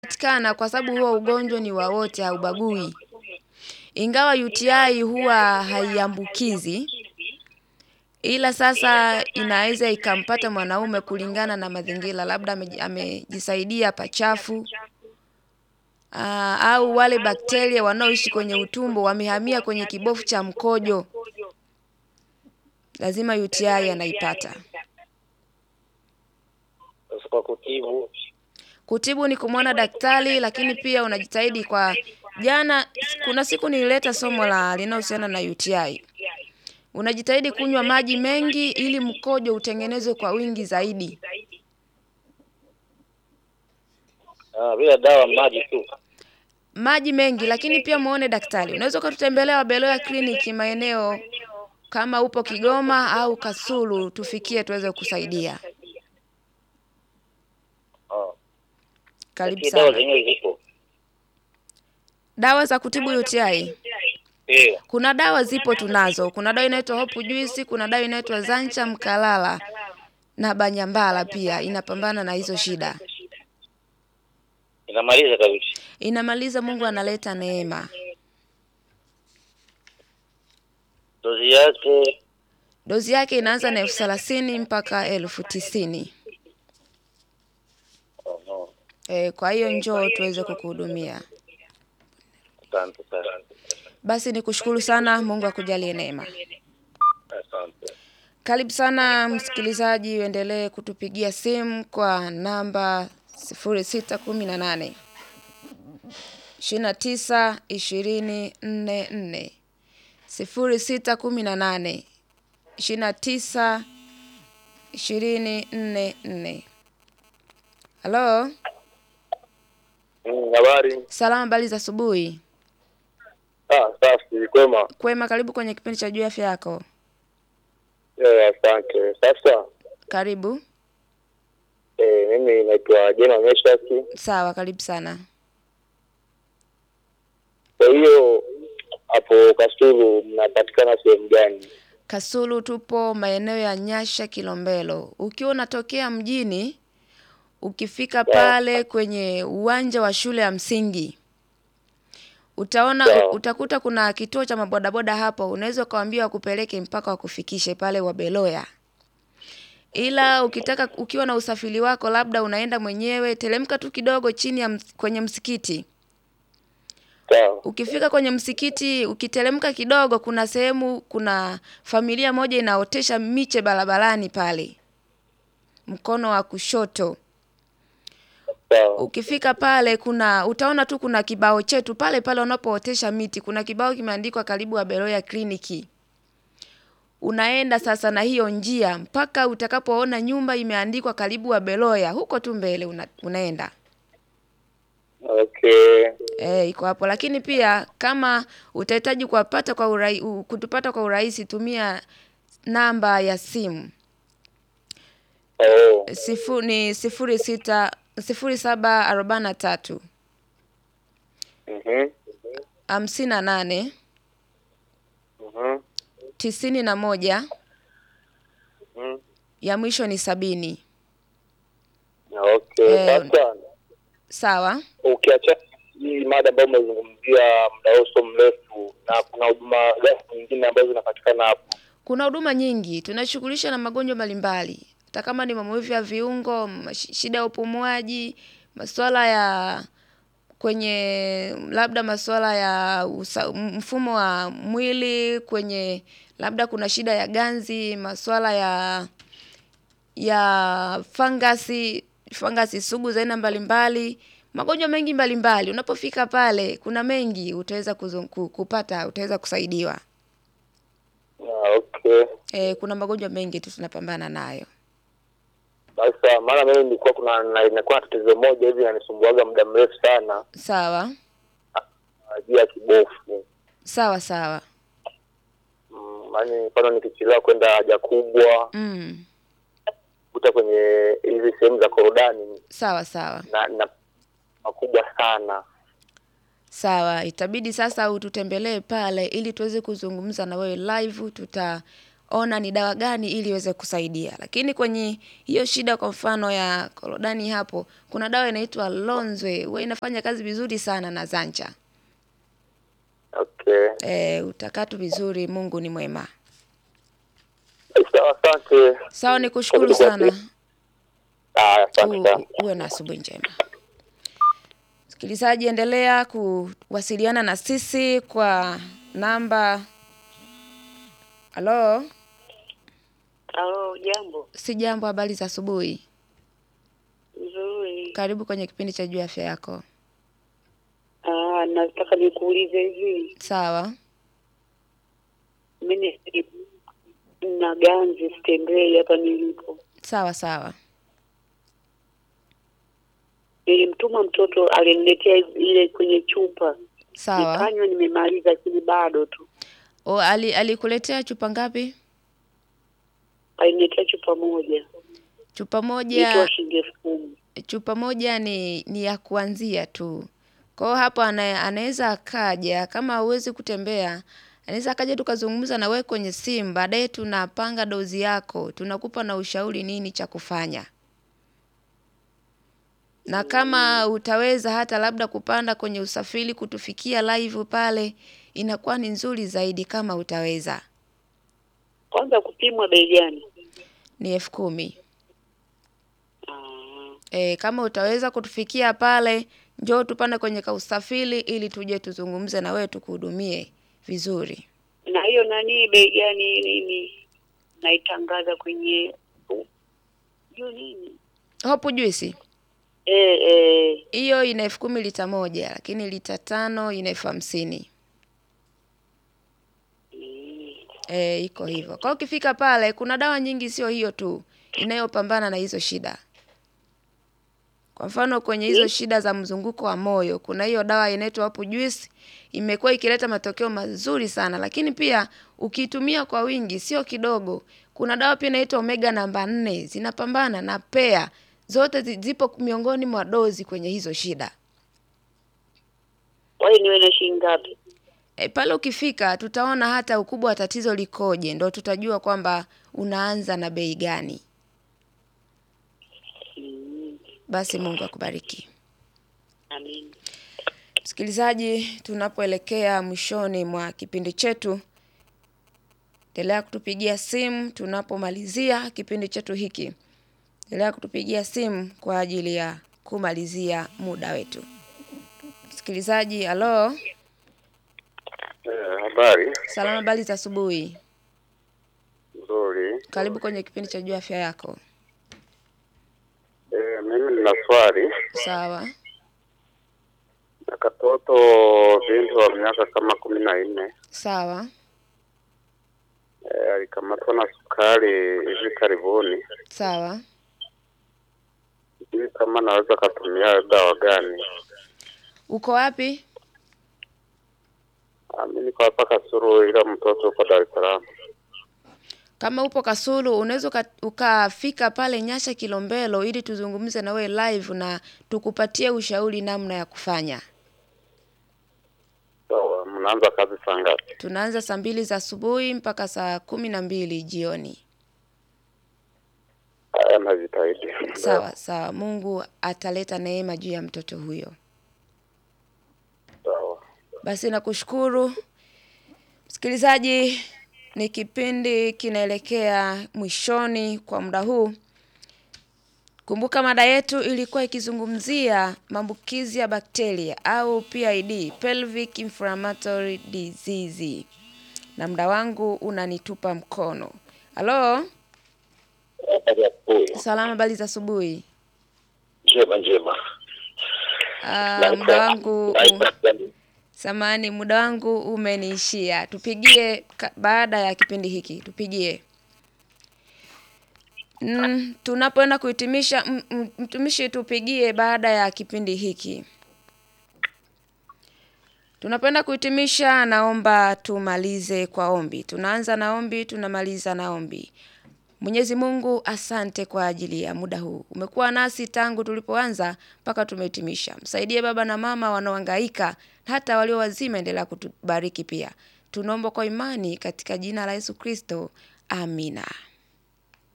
patikana kwa sababu huo ugonjwa ni wa wote haubagui. Ingawa UTI huwa haiambukizi ila sasa inaweza ikampata mwanaume kulingana na mazingira labda ameji- amejisaidia pachafu. Aa, au wale bakteria wanaoishi kwenye utumbo wamehamia kwenye kibofu cha mkojo. Lazima UTI anaipata. Sasa kwa kutibu Kutibu ni kumwona daktari, lakini pia unajitahidi kwa jana. Kuna siku nilileta somo la linalohusiana na UTI. Unajitahidi kunywa maji mengi ili mkojo utengenezwe kwa wingi zaidi. ah, bila dawa, maji tu. Maji mengi, lakini pia muone daktari. Unaweza ukatutembelea Wabeloya kliniki maeneo kama upo Kigoma au Kasulu, tufikie tuweze kusaidia. Ah, Karibu lakini dawa sana. zenyewe zipo. Dawa za kutibu UTI. Eh, Kuna dawa zipo tunazo. Kuna dawa inaitwa Hope Juice, kuna dawa inaitwa Zancha Mkalala na Banyambala pia inapambana na hizo shida. inamaliza kabisa. Inamaliza, Mungu analeta neema. Dozi yake Dozi yake inaanza na elfu thelathini mpaka elfu tisini. oh, no. E, kwa hiyo njoo tuweze kukuhudumia. Asante sana. Basi nikushukuru sana, Mungu akujalie neema. Asante. Karibu sana msikilizaji, uendelee kutupigia simu kwa namba sifuri sita kumi na nane ishirini na tisa ishirini nne nne sifuri sita kumi na nane ishirini na tisa ishirini nne nne. Halo, Mm, Habari? salama, habari za asubuhi. Ah, safi, kwema. Kwema, karibu kwenye kipindi cha juu ya afya yako. Eh, asante. Sasa Karibu. eh, mimi naitwa Jema Meshaki. Sawa, karibu sana. Kwa hiyo hapo Kasulu mnapatikana sehemu gani? Kasulu tupo maeneo ya Nyasha Kilombero. Ukiwa unatokea mjini, ukifika pale kwenye uwanja wa shule ya msingi utaona Sawa. utakuta kuna kituo cha mabodaboda hapo, unaweza ukawaambia wakupeleke mpaka wakufikishe pale Wabeloya. Ila ukitaka ukiwa na usafiri wako, labda unaenda mwenyewe, teremka tu kidogo chini ya ms- kwenye msikiti. Sawa. Ukifika kwenye msikiti, ukiteremka kidogo, kuna sehemu, kuna familia moja inaotesha miche barabarani pale, mkono wa kushoto. Sawa. Ukifika pale, kuna utaona tu kuna kibao chetu pale pale wanapootesha miti, kuna kibao kimeandikwa karibu Wabeloya kliniki. Unaenda sasa na hiyo njia mpaka utakapoona nyumba imeandikwa karibu Wabeloya, huko tu mbele una, unaenda Okay. Eh, iko hapo lakini pia kama utahitaji kuwapata kwa urai, u- kutupata kwa urahisi tumia namba ya simu Oh. sifu, ni sifuri sita sifuri saba arobaini na tatu Mhm. hamsini na nane Mhm. tisini na moja Mhm. ya mwisho ni sabini Okay. Eh, Sasa sawa ukiacha hii mada ambayo umezungumzia muda huo sio mrefu, na kuna huduma gani nyingine ambazo zinapatikana hapo? kuna huduma nyingi tunashughulisha na magonjwa mbalimbali hata kama ni maumivu ya viungo mash- shida ya upumuaji masuala ya kwenye labda masuala ya usa, mfumo wa mwili kwenye labda kuna shida ya ganzi masuala ya ya fangasi fangasi sugu za aina mbalimbali magonjwa mengi mbalimbali unapofika pale kuna mengi utaweza kuzung- ku- kupata utaweza kusaidiwa Ah, okay. e, kuna magonjwa mengi tu tunapambana nayo Sasa maana mimi nilikuwa kuna na- inakuwa na tatizo moja hivi inanisumbuaga muda mrefu sana sawa ah, juu ya kibofu. sawa sawa Mm, Yaani mfano nikichelewa kwenda haja kubwa mm. kuta kwenye hizi sehemu za korodani sawa sawa na, na makubwa sana. sawa itabidi sasa ututembelee pale ili tuweze kuzungumza na wewe live tuta ona ni dawa gani ili iweze kusaidia. Lakini kwenye hiyo shida kwa mfano ya korodani hapo, kuna dawa inaitwa Lonzwe, huwa inafanya kazi vizuri sana na Zancha. Okay. E, utakaa tu vizuri, Mungu ni mwema. Sawa, asante. Sawa, nikushukuru sana. Ah, asante U- sana. u- uwe na asubuhi njema. Msikilizaji, endelea kuwasiliana na sisi kwa namba. Halo, Halo, jambo si jambo. Habari za asubuhi, nzuri. karibu kwenye kipindi cha juu ya afya yako. Ah, nataka nikuulize hivi, Sawa, mimi na ganzi sitembei hapa nilipo. sawa, sawa. Nilimtuma mtoto aliniletea ile kwenye chupa, Sawa. nikanywa, nimemaliza, lakini bado tu. O, ali, alikuletea chupa ngapi? Aliniletea chupa moja, Chupa moja. ilitoa shilingi elfu kumi. chupa moja ni ni ya kuanzia tu. Kwa hiyo hapo ana, anaweza akaja kama huwezi kutembea, anaweza akaja tukazungumza na wewe kwenye simu, baadaye tunapanga dozi yako, tunakupa na ushauri nini cha kufanya. Na kama utaweza hata labda kupanda kwenye usafiri kutufikia live pale, inakuwa ni nzuri zaidi kama utaweza. Kwanza kupimwa bei gani? Ni elfu kumi. Ah, E, kama utaweza kutufikia pale, njoo tupande kwenye kausafiri ili tuje tuzungumze na wewe tukuhudumie vizuri. na hiyo nani, bei gani? Nini naitangaza kwenye juu nini? Hopu juisi Eh, eh, hiyo ina elfu kumi lita moja, lakini lita tano ina elfu hamsini. mm, E, iko hivyo. Kwa hiyo ukifika pale, kuna dawa nyingi, sio hiyo tu inayopambana na hizo shida. Kwa mfano kwenye hizo Mm. shida za mzunguko wa moyo, kuna hiyo dawa inaitwa Hopu Juice, imekuwa ikileta matokeo mazuri sana, lakini pia ukiitumia kwa wingi, sio kidogo. Kuna dawa pia inaitwa Omega namba nne, zinapambana na pea, zote zi- zipo miongoni mwa dozi kwenye hizo shida. kwa hiyo niwe na shilingi ngapi? E, pale ukifika tutaona hata ukubwa wa tatizo likoje, ndo tutajua kwamba unaanza na bei gani. Mm, Basi Mungu akubariki. amin. Msikilizaji, tunapoelekea mwishoni mwa kipindi chetu, endelea kutupigia simu tunapomalizia kipindi chetu hiki. Endelea kutupigia simu kwa ajili ya kumalizia muda wetu. Msikilizaji, halo, Eh, habari salama, habari za asubuhi. nzuri. Karibu kwenye kipindi cha juu afya yako. Eh, mimi nina swali Sawa, na katoto binti wa miaka kama kumi na nne sawa, eh, alikamatwa na sukari hivi karibuni. sawa. Sijui kama naweza katumia dawa gani. Uko wapi? Ah, Mimi niko hapa Kasuru, ila mtoto uko Dar es Salaam. Kama upo Kasulu, unaweza uka- ukafika pale Nyasha Kilombero ili tuzungumze na wewe live na tukupatie ushauri namna ya kufanya. Sawa, mnaanza kazi saa ngapi? Tunaanza saa mbili za asubuhi mpaka saa kumi na mbili jioni. Haya, najitahidi. Sawa sawa, Mungu ataleta neema juu ya mtoto huyo. Sawa. Basi nakushukuru msikilizaji, ni kipindi kinaelekea mwishoni kwa muda huu. Kumbuka mada yetu ilikuwa ikizungumzia maambukizi ya bakteria au PID, pelvic inflammatory disease, na muda wangu unanitupa mkono. Halo, Habari ya asubuhi. salama, habari za asubuhi. Njema njema. Ah, muda wangu samani, muda wangu umeniishia. Tupigie ka- baada ya kipindi hiki, tupigie. Mm, tunapoenda kuhitimisha, m- m- mtumishi, tupigie baada ya kipindi hiki. Tunapoenda kuhitimisha, naomba tumalize kwa ombi. Tunaanza na ombi, tunamaliza na ombi. Mwenyezi Mungu, asante kwa ajili ya muda huu. Umekuwa nasi tangu tulipoanza mpaka tumehitimisha. Msaidie baba na mama wanaohangaika, hata walio wazima, endelea kutubariki pia. Tunaomba kwa imani katika jina la Yesu Kristo, Amina.